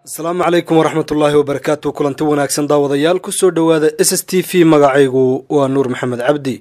asalaamu calaykum waraxmat ullaahi wabarakaatu kulanti wanaagsan daawadayaal ku soo dhowaada s s t v magacaygu waa nuur maxamed cabdi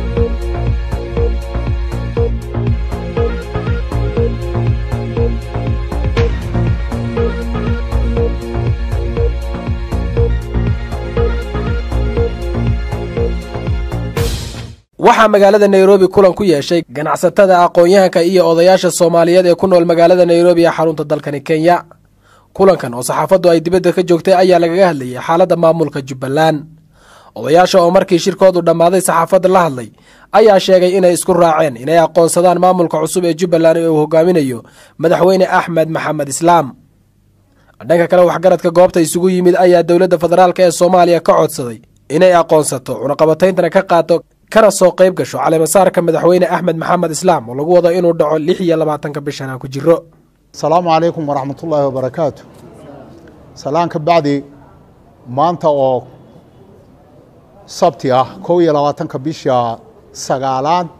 waxaa magaalada nairobi kulan ku yeeshay ganacsatada aqoon-yahanka iyo odayaasha soomaaliyeed ee ku nool magaalada nairobi ee xarunta dalkani kenya kulankan oo saxaafaddu ay dibadda ka joogtay ayaa lagaga hadlayay xaaladda maamulka jubbaland odayaasha oo markii shirkoodu dhammaaday saxaafadda la hadlay ayaa sheegay inay isku raaceen inay aqoonsadaan maamulka cusub ee jubbaland ee uu hogaaminayo madaxweyne axmed maxamed islaam dhanka kale waxgaradka goobta isugu yimid ayaa dowladda federaalk ee soomaaliya ka codsaday inay aqoonsato cunaqabatayntana ka qaato kana soo qayb gasho caleemasaarka madaxweyne axmed maxamed islaam oo lagu wado inuu dhaco lix iyo labaatanka bishan aan ku jiro asalaamu calaykum waraxmat ullaahi wabarakaatu salaan ka bacdi maanta oo sabti ah kow iyo labaatanka bisha sagaalaad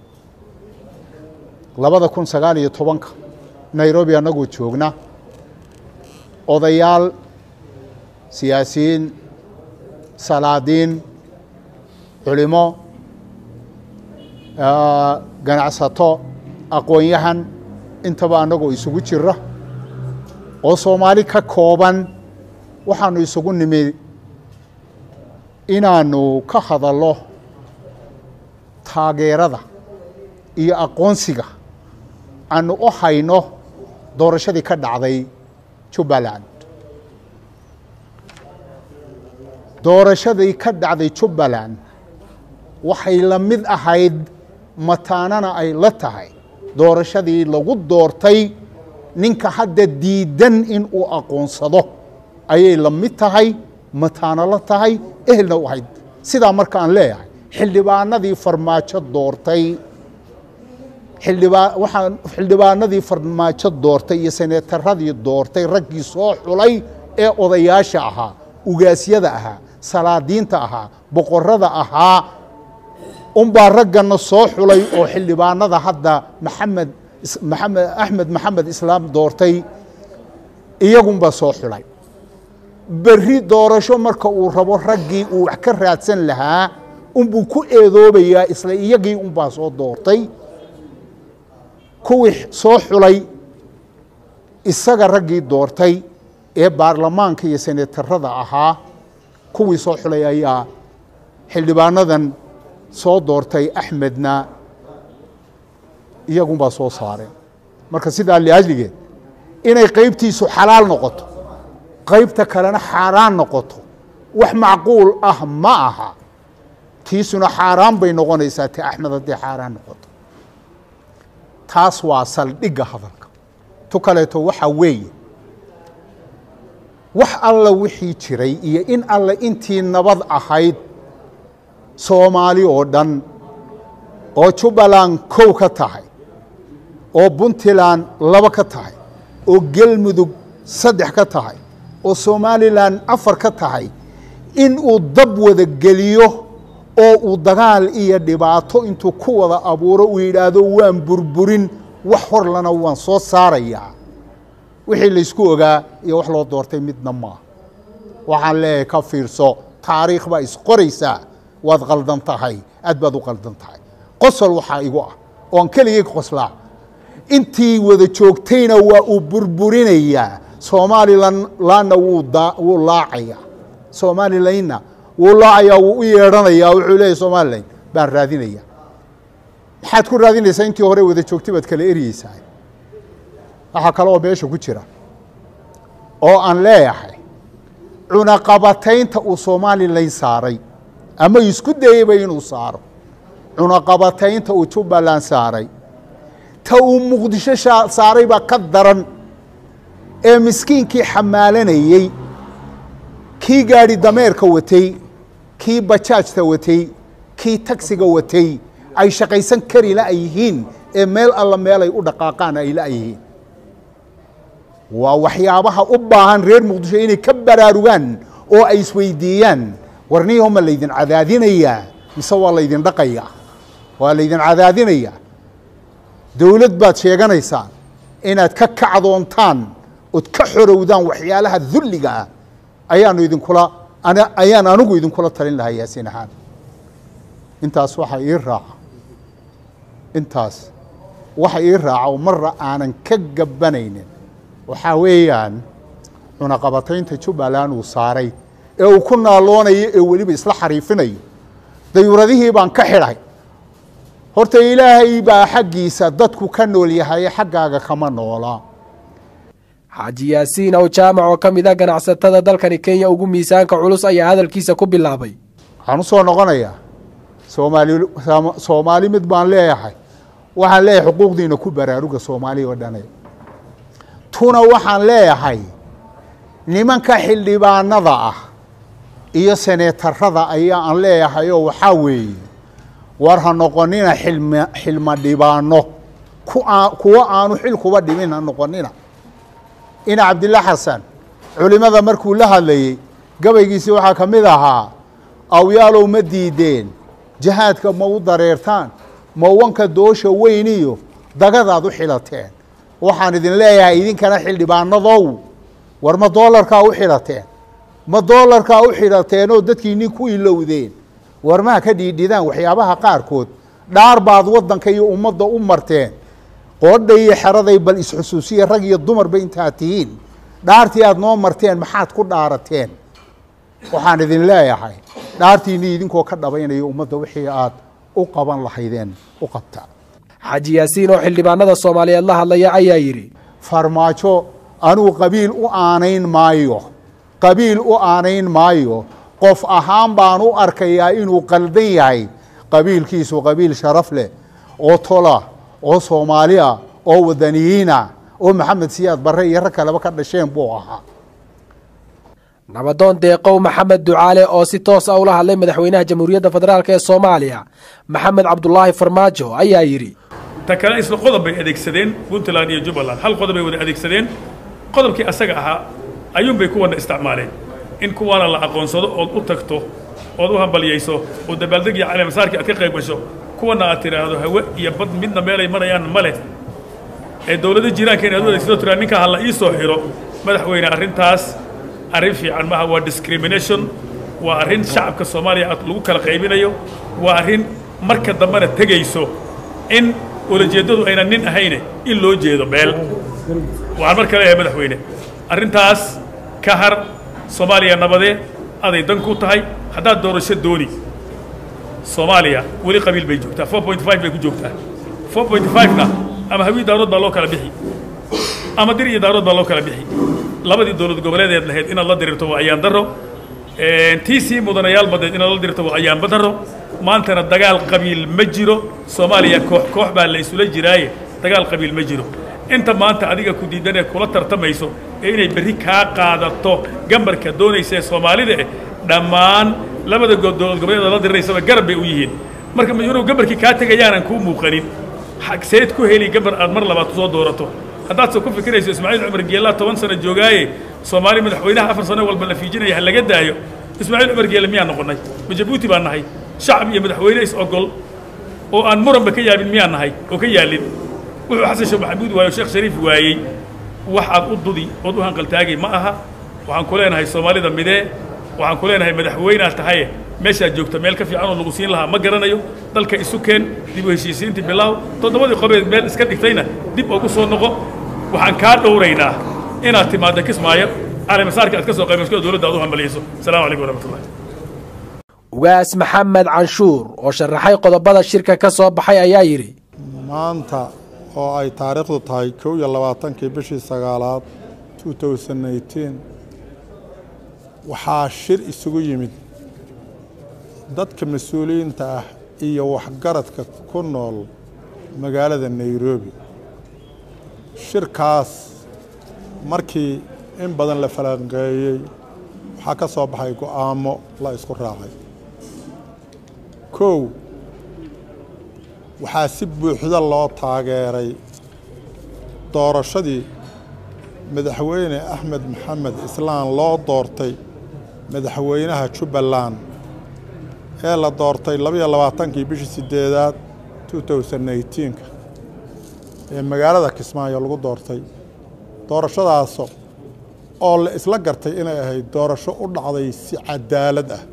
labada kun sagaal iyo tobanka nairobi annagoo joogna odayaal siyaasiyiin salaadiin culimo ganacsato aqoon-yahan intaba annagoo isugu jira oo soomaali ka kooban waxaanu isugu nimi inaanu ka hadallo taageerada iyo aqoonsiga aanu u hayno doorashadii ka dhacday jubbaland doorashadii ka dhacday jubbaland waxay la mid ahayd mataanana ay la tahay doorashadii lagu doortay ninka hadda diidan in uu aqoonsado ayay la mid tahay mataano la tahay ehelna u ahayd sidaa marka aan leeyahay xildhibaanadii farmaajo doortay xildhibaa waxaan xildhibaanadii farmaajo doortay iyo seneetaradii doortay raggii soo xulay ee odayaasha ahaa ugaasyada ahaa salaadiinta ahaa boqorada ahaa unbaa raggana soo xulay oo xildhibaanada hadda maxamed maxamed axmed maxamed islaam doortay iyagunbaa soo xulay berri doorasho marka uu rabo raggii uu wax ka raadsan lahaa unbuu ku eedoobayaa isla iyagii unbaa soo doortay kuwii soo xulay isaga raggii doortay ee baarlamaanka iyo senetarada ahaa kuwii soo xulay ayaa xildhibaanadan soo doortay axmedna iyagunbaa soo saareen marka sidaa liajligeed inay qaybtiisu xalaal noqoto qaybta kalena xaaraan noqoto wax macquul ah ma aha tiisuna xaaraan bay noqonaysaa ti axmed hadday xaaraan noqoto taas waa saldhigga hadalka tu kaleeto waxaa weeye wax alla wixii jiray iyo in alle intii nabad ahayd soomaali oo dhan oo jubbaland kow ka tahay oo puntland laba ka tahay oo gelmudug saddex ka tahay oo somalilan afar ka tahay in uu dab wada geliyo oo uu dagaal iyo dhibaato intuu ku wada abuuro uu yidhaahdo waan burburin wax horlana waan soo saarayaa wixii laysku ogaa iyo wax loo doortay midna maaha waxaan leeyahay ka fiirso taariikh baa isqoraysaa waad qaldan tahay aad baad u qaldan tahay qosol waxaa igu ah oon keligay qoslaa intii wada joogtayna waa uu burburinayaa somalilanna wuu laacayaa somalilanna wuu laacayaa wuu u yeedhanayaa wuxuu leeyahy somalilan baan raadinaya maxaad ku raadinaysaa intii hore wada joogtay baad kala eryeysaa waxaa kale oo meesha ku jira oo aan leeyahay cunaqabataynta uu somalilan saaray ama isku dayeyba inuu saaro cunaqabataynta uu jubbaland saaray ta uu muqdisho saaray baa ka daran ee miskiinkii xamaalanayey kii gaadhi dameerka watay kii bajaajta watay kii tagsiga watay ay shaqaysan kari la yihiin ee meel alla meelay u dhaqaaqaan ay la yihiin waa waxyaabaha u baahan reer muqdisho inay ka baraarugaan oo ay isweydiiyaan warniyaho ma laydin cadaadinayaa mise waa laydin dhaqayaa waa laydin cadaadinayaa dowlad baad sheeganaysaan inaad ka kacdoontaan ood ka xorowdaan waxyaalaha dulliga ah ayaanu idinkula ayaan anigu idinkula talin lahaa yaasiin ahaan intaas waxaa ii raaca intaas waxa ii raaca oo marra aanan ka gabanaynin waxaa weeyaan cunaqabataynta jubbaland uu saaray ee uu ku naaloonayo ee weliba isla xariifinayo dayuuradihii baan ka xidhay horta ilaahay baa xaggiisa dadku ka nool yahaye xaggaaga kama noolaa xaaji yaasiin ow jaamac oo ka mid ah ganacsatada dalkani kenya ugu miisaanka culus ayaa hadalkiisa ku bilaabay waxaan u soo noqonayaa soomaali soomaali mid baan leeyahay waxaan leeyahay xuquuqdiina ku baraaruga soomaaliya oo dhane tuna waxaan leeyahay nimanka xildhibaanada ah iyo seneetarada ayaa aan leeyahay oo waxaa weeye war ha noqonina xilm xilma dhibaano kuwa aanu xil kuba dhimin ha noqonina ina cabdilla xasan culimada markuu la hadlayey gabaygiisii waxaa ka mid ahaa awyaalow ma diideen jihaadka ma u dareertaan ma wanka doosha weyn iyo dagadaad u xilateen waxaan idin leeyahay idinkana xildhibaanadow war ma doolarkaa u xidhateen ma doolarkaa u xidhateenoo dadkiinii ku ilowdeen war maa ka dhiidhidaan waxyaabaha qaarkood dhaar baad waddanka iyo ummadda u marteen qoodha iyo xeraday bal isxusuusiya rag iyo dumarba intaad tihiin dhaartii aad noo marteen maxaad ku dhaarateen waxaan idin leeyahay dhaartiinnii idinkoo ka dhabaynaya ummadda wixii aad u qaban lahaydeen u qabta xaaji yaasiin oo xildhibaanada soomaaliyeed la hadlaya ayaa yidhi farmaajo anuu qabiil u aanayn maayo qabiil u aanayn maayo qof ahaan baan u arkayaa inuu qaldan yahay qabiilkiisu qabiil sharaf leh oo tola oo soomaali ah oo wadaniyiina oo maxamed siyaad barre iyo rag kaleba ka dhasheen buu ahaa nabadoon deeqow maxamed ducaale oo si toos ah ula hadlay madaxweynaha jamhuuriyadda federaalk ee soomaaliya maxamed cabdulaahi farmaajo ayaa yidhi ta kale isla qodob bay adeegsadeen puntland iyo jubbaland hal qodob bay wada adeegsadeen qodobkii asaga ahaa ayuunbay kuwana isticmaaleen in kuwaana la aqoonsado ood u tagto ood u hambalyayso oo dabaaldeg iyo caleemasaarkii aad ka qayb gasho kuwana aad tidhaahdo hawe iyo bad midna meelay marayaan ma leh ee dowladda jiiraankeena aad u adeegsato tiraa ninkaa ha la ii soo xiro madaxweyne arrintaas arrin fiican maaha waa discrimination waa arrin shacabka soomaaliya lagu kala qaybinayo waa arrin marka dambena tegayso in ulajeeddadu aynan nin ahayne in loo jeedo meel waxaan marka leeyahay madaxweyne arrintaas ka har soomaaliya nabadee aday dan ku tahay haddaad doorasho dooni soomaaliya weli qabiil bay joogtaa four point five bay ku joogtaa four point five-na ama hawii daarood baa loo kala bixi ama dir iyo daarood baa loo kala bixi labadii dowlad goboleedeed lahayd inaad la dirirto waa ayaan daro tii sii mudanayaal badeed inaad la dirirto waa ayaanba daro maantana dagaal qabiil ma jiro soomaaliya koox koox baa la isula jiraaye dagaal qabiil ma jiro inta maanta adiga ku diidan ee kula tartamayso ee inay berri kaa qaadato gambarka doonaysa ee soomaalida eh dhammaan labada dowlad goboleed la diriraysaba garab bay u yihiin marka inuu gambarkii kaa tegayaanan kuu muuqanin seed ku heli gambar aad mar labaad soo doorato haddaadse ku fikirayso ismaaciil cumar geellaa toban sano joogaaye soomaali madaxweynaha afar sano walba la fiijinaya ha laga daayo ismaaciil cumar geelle miyaan noqonnay ma jabuuti baan nahay shacab iyo madaxweyne is ogol oo aan muranba ka yaabin miyaan nahay oo ka yaalin wuxuu xasan sheekh maxamuud waaye o sheekh shariif waayey waxaad u dudi ood u hanqaltaagay ma aha waxaan ku leenahay soomaalida midee waxaan ku leenahay madaxweyneaad tahaye meeshaad joogta meel ka fiican oo lagu siin lahaa ma garanayo dalka isu keen dib u heshiisiintii bilaaw toddobadii qobeed meel iska dhigtayna dib ugu soo noqo waxaan kaa dhowraynaa inaad timaaddo kismaayo caleemasaarka aad ka soo qaybasko dowladda aad u hambaliyayso asalamu calaykum waraxmatullahi ugaas maxamed canshuur oo sharaxay qodobada shirka ka soo baxay ayaa yidhi maanta oo ay taariikhdu tahay kow iyo labaatankii bishii sagaalaad two thousand eighteen waxaa shir isugu yimid dadka mas-uuliyiinta ah iyo waxgaradka ku nool magaalada nairobi shirkaas markii in badan la falanqeeyey waxaa ka soo baxay go'aamo la isku raacay kow waxaa si buuxda loo taageeray doorashadii madaxweyne axmed maxamed islaan loo doortay madaxweynaha jubbaland ee la doortay labaiyo labaatankii bishii sideedaad two thousand eighteenka ee magaalada kismaayo lagu doortay doorashadaas oo la isla gartay inay ahayd doorasho u dhacday si cadaalad ah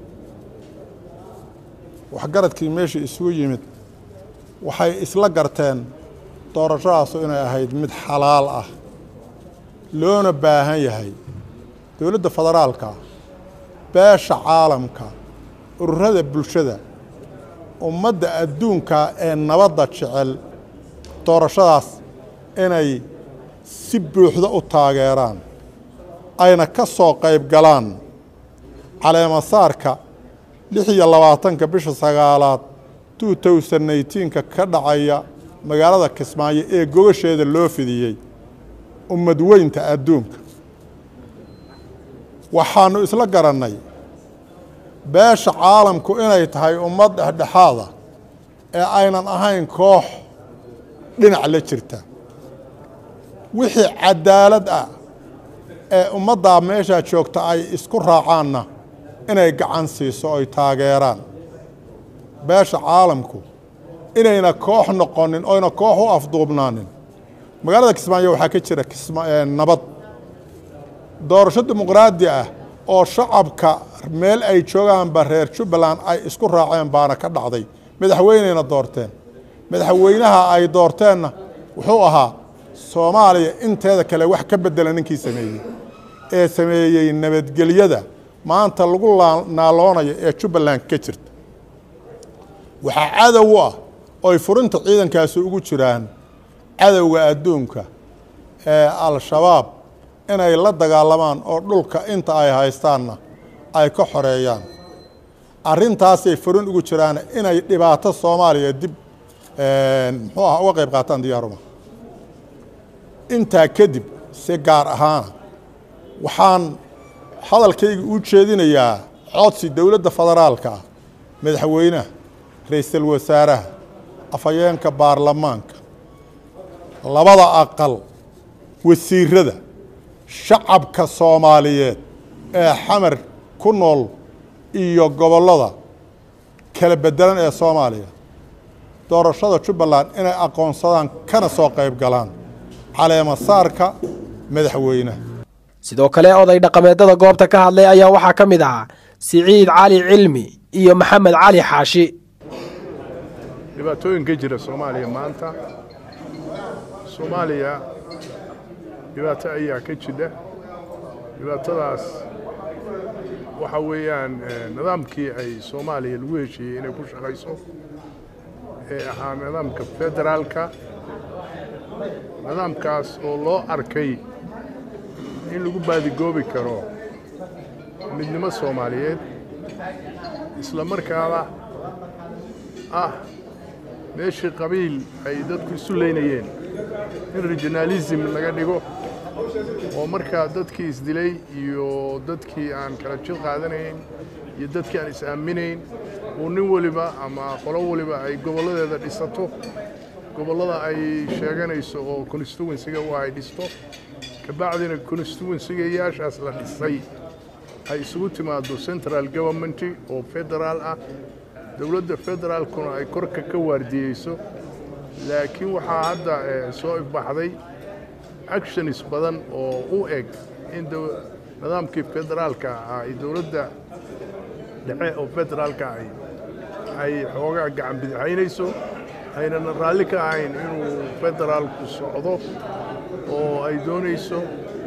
waxgaradkii meeshii isugu yimid waxay isla garteen doorashadaasu inay ahayd mid xalaal ah loona baahan yahay dowladda federaalka beesha caalamka ururada bulshada ummadda adduunka ee nabadda jecel doorashadaas inay si buuxda u taageeraan ayna ka soo qayb galaan caleemasaarka lix iyo labaatanka bisha sagaalaad two thousand neyteenka ka dhacaya magaalada kismaayo ee gogasheeda loo fidiyey ummad weynta adduunka waxaannu isla garannay beesha caalamku inay tahay ummad dhexdhexaada ee aynan ahayn koox dhinac la jirta wixii cadaalad ah ee ummaddaa meeshaa joogta ay isku raacaanna inay gacan siiso oy taageeraan beesha caalamku inayna koox noqonin oyna koox u afduubnaanin magaalada kismaayo waxaa ka jira nabad doorasho dimuqraadi ah oo shacabka meel ay joogaanba reer jubbaland ay isku raaceen baana ka dhacday madaxweyneyna doorteen madaxweynaha ay doorteenna wuxuu ahaa soomaaliya inteeda kale wax ka bedela ninkii sameeyey ee sameeyey nabadgelyada maanta lagu naaloonayo ee jubbaland ka jirta waxaa cadow u ah oy furinta ciidankaasi ugu jiraan cadowga adduunka ee al-shabaab inay la dagaalamaan oo dhulka inta ay haystaanna ay ka xoreeyaan arrintaasay furin ugu jiraan inay dhibaato soomaaliya dib muxuu aha uga qayb qaataan diyaaruma intaa kadib si gaar ahaana waxaan hadalkayga u jeedinayaa codsi dowladda federaalka ah madaxweynaha ra-iisul wasaaraha afhayeenka baarlamaanka labada aqal wasiirada shacabka soomaaliyeed ee xamar ku nool iyo gobollada kala bedelan ee soomaaliya doorashada jubbaland inay aqoonsadaan kana soo qayb galaan caleemasaarka madaxweynaha sidoo kale oday dhaqameedada goobta ka hadlay ayaa waxaa ka mid ahaa siciid cali cilmi iyo maxamed cali xaashi dhibaatooyinka jira soomaaliya maanta soomaaliya dhibaato ayaa ka jidha dhibaatadaas waxa weeyaan nidaamkii ay soomaaliya lagu heshiiyey inay ku shaqayso ee ahaa nidaamka federaalka nidaamkaas oo loo arkay in lagu baadigoobi karo midnimo soomaaliyeed isla markaana ah meeshii qabiil ay dadku isu leynayeen in regionalism laga dhigo oo markaa dadkii isdilay iyo dadkii aan kala jid qaadanayn iyo dadkii aan is-aaminayn uu nin weliba ama qolo weliba ay gobolladeeda dhisato gobollada ay sheeganayso oo constituensiga u ay dhisto kabacdina constituensigayaashaas la dhisay ay isugu timaado central government oo federaal ah dowladda federaalkuna ay korka ka waardiyeyso laakiin waxaa hadda soo ifbaxday actions badan oo u eg in nidaamkii federaalka ah ay dowladda dhexe oo federaalka ahi ay xoogaa gacan bidixaynayso aynana raalli ka ahayn inuu federaalku socdo oo ay doonayso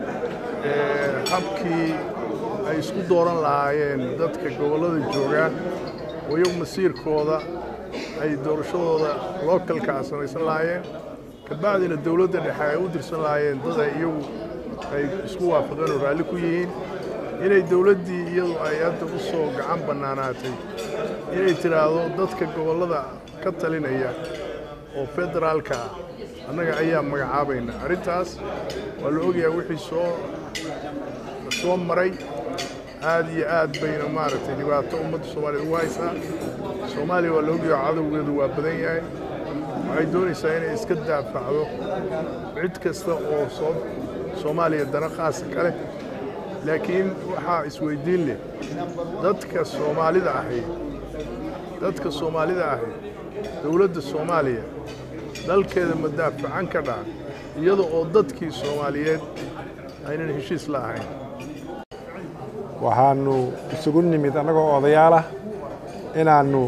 habkii ay isku dooran lahaayeen dadka gobollada joogaa oo iyagu masiirkooda ay doorashadooda lookalkaa samaysan lahaayeen kabacdina dowladda dhexe ay u dirsan lahaayeen dad ay iyagu ay isku waafaqeen oo raalli ku yihiin inay dowladdii iyadu ay hadda u soo gacan bannaanaatay inay tidhaahdo dadka gobollada ka talinaya oo federaalka ah annaga ayaa magacaabayna arrintaas waa la ogyahay wixii soo soo maray aad iyo aad bayna maaragtay dhibaato ummadda soomaaliya ugu haysaa soomaaliya waa la ogyahay cadowgeedu waa badan yahay waxay doonaysaa inay iska daafacdo cid kasta oo soo soomaaliya dana khaasa ka leh laakiin waxaa isweydiin leh dadka soomaalida ahi dadka soomaalida ahi dowladda soomaaliya dalkeeda ma daafacan ka dhaca iyada oo dadkii soomaaliyeed aynan heshiis la ahayn waxaannu isugu nimid annagoo odayaalah inaannu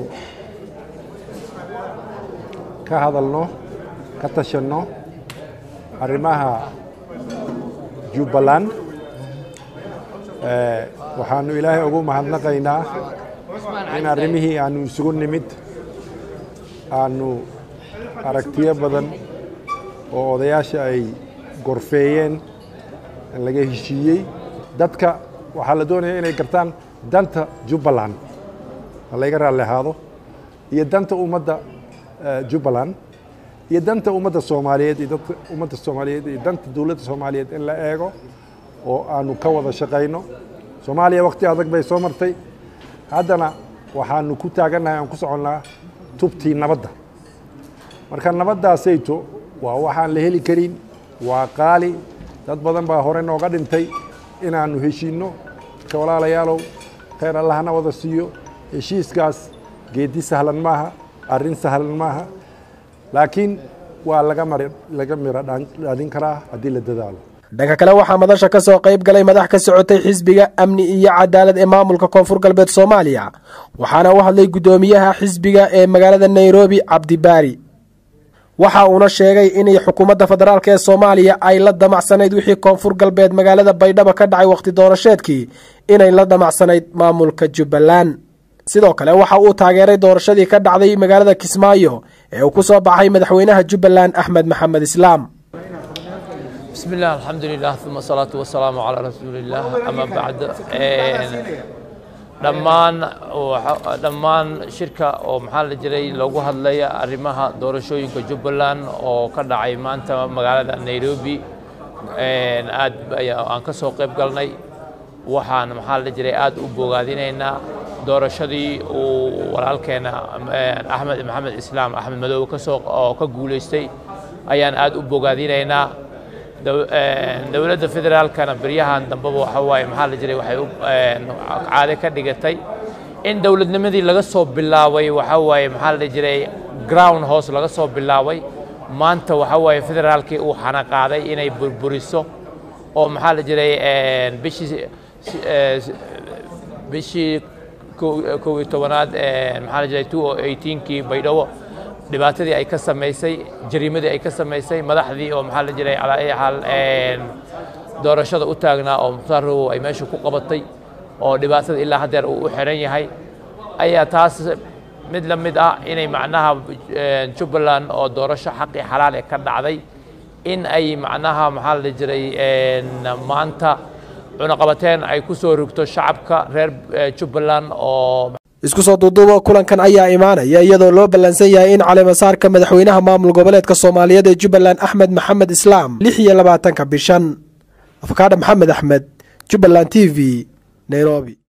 ka hadalno ka tashanno arrimaha jubbaland waxaannu ilaahay ugu mahadnaqaynaa in arrimihii aannu isugu nimid aannu aragtiyo badan oo odayaasha ay gorfeeyeen laga heshiiyey dadka waxaa la doonaya inay gartaan danta jubbaland ha layga raalli ahaado iyo danta ummadda jubbaland iyo danta ummadda soomaaliyeed iyo dadka ummadda soomaaliyeed iyo danta dowladda soomaaliyeed in la eego oo aanu ka wada shaqayno soomaaliya wakti adag bay soo martay haddana waxaanu ku taagannahay aan ku soconnaa tubtii nabadda marka nabaddaasayto waa waxaan la heli karin waa qaali dad badan baa hore nooga dhintay inaannu heshiinno marka walaalayaalow khayr allahna wada siiyo heshiiskaas geedi sahlan maaha arrin sahlan maaha laakiin waa laga mar laga miro dhalin karaa haddii la dadaalo dhanka kale waxaa madasha ka soo qayb galay madax ka socotay xisbiga amni iyo cadaalad ee maamulka koonfur galbeed soomaaliya waxaana u hadlay guddoomiyaha xisbiga ee magaalada nairobi cabdibaari waxa uuna sheegay inay xukuumadda federaalk ee soomaaliya ay la damacsanayd wixii koonfur galbeed magaalada baydhabo ka dhacay wakhti doorasheedkii inay la damacsanayd maamulka jubbaland sidoo kale waxa uu taageeray doorashadii ka dhacday magaalada kismaayo ee uu ku soo baxay madaxweynaha jubbaland axmed maxamed islaam بسم الله الحمد لله ثم الصلاة والسلام على رسول الله أما بعد dhammaan dhammaan shirka oo maxaa la jiray loogu hadlaya arrimaha doorashooyinka jubbaland oo ka dhacay maanta magaalada nairobi aad aan ka soo qayb galnay waxaan maxaa la jiray aad u bogaadinaynaa doorashadii uu walaalkeena axmed maxamed islaam axmed madoobe kasoo oo ka guulaystay ayaan aad u bogaadinaynaa dowladda federaalkana beryahan dambeba waxa waaye maxaa la jiray waxay caade ka dhigatay in dowladnimadii laga soo bilaabay waxa waaye maxaa la jiray ground house laga soo bilaabay maanta waxa waaye federaalkii uu xana qaaday inay burburiso oo maxaa la jiray bishii bishii kow iyo tobanaad maxaa la jiray two o eighteenkii baydhabo dhibaatadii ay ka samaysay jariimadii ay ka samaysay madaxdii oo maxaa la jiray calaa ay xaal doorashada u taagnaa oo mukhtaar rowow ay meesha ku qabatay oo dhibaatada ilaa haddeer uu u xiran yahay ayaa taas mid la mid ah inay macnaha jubbaland oo doorasho xaqii xalaal ee ka dhacday in ay macnaha maxaa la jiray maanta cunaqabateen ay ku soo rogto shacabka reer jubbaland oo isku soo duuduuba kulankan ayaa imaanaya iyadoo loo ballansan yahay in caleemasaarka madaxweynaha maamul goboleedka soomaaliyeed ee jubbaland axmed maxamed islaam lix iyo labaatanka bishan afkaadha maxamed axmed jubbaland t v nairobi